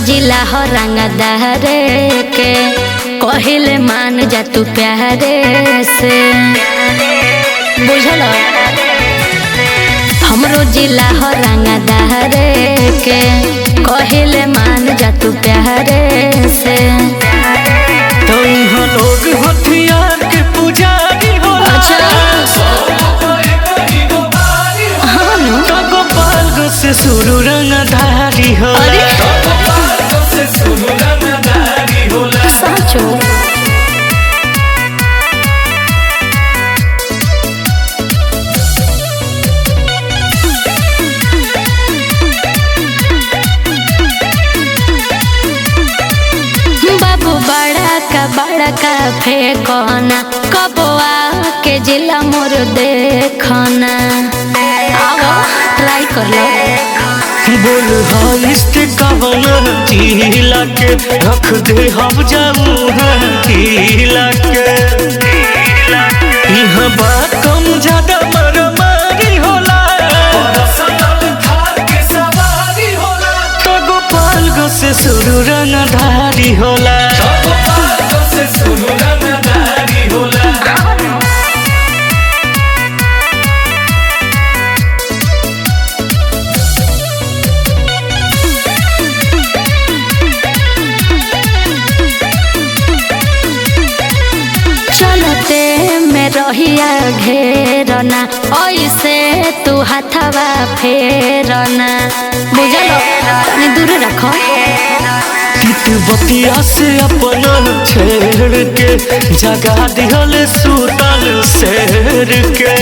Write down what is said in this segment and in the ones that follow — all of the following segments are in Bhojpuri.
जिला हो रंगदारे के कहिले मान जा तू प्यारे से बुझल हमरो जिला हो रंगदारे के कहिले मान जा तू प्यारे से तो यहाँ लोग हथियार के पुजारी होला अच्छा हाँ नु। तो गोपाल से शुरू रंगधारी होला अरे साँचो बाबू बड़ा का बड़ा का फेंकना कबुआ के जिला मोर देखना आओ ट्राई कर लो बोल हाइस्ट कवन जिला के रख दे हम जाऊ जिला के यहाँ बात कम ज्यादा मारामारी होला तो गोपाल गो से शुरू रंगधारी होला चलते में रहिया घेरना ऐसे तू हथवा फेरना बुझल तनी दूर रखो तित बतिया से अपना छेड़ के जगा दिहल सुतल शेर के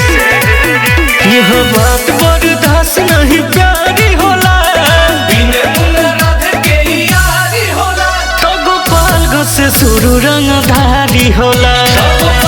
यह बात बर्दाश्त नहीं प्यारी होला तो गोपाल गो से शुरू रंगधारी होला